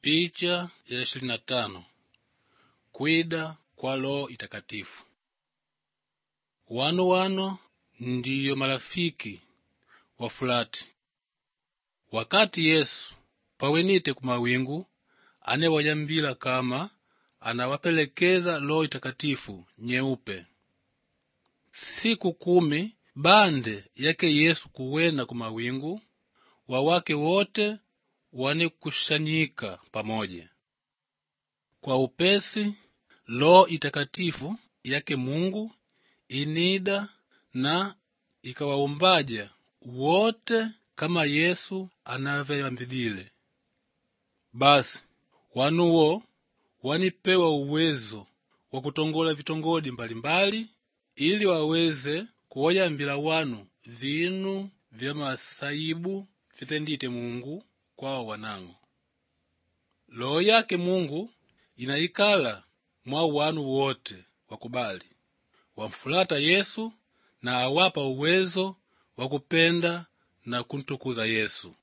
Picha ya ishirini na tano kwida kwa Roho Itakatifu. Wano wano ndiyo marafiki wa fulati wakati Yesu pawenite ku mawingu anewayambila kama anawapelekeza Roho Itakatifu nyeupe. Siku kumi bande yake Yesu kuwena ku mawingu, wawake wote wanekushanyika pamoja. Kwa upesi Roho Itakatifu yake Mungu inida na ikawaumbaja wote kama Yesu anavyayambilile. Basi wanuwo wanipewa uwezo wa kutongola vitongodi mbalimbali ili waweze kuwayambila wanu vinu vya masaibu vitendite Mungu kwa wanango. Roho yake Mungu inaikala mwa wanu wote wakubali wamfulata Yesu na awapa uwezo wa kupenda na kuntukuza Yesu.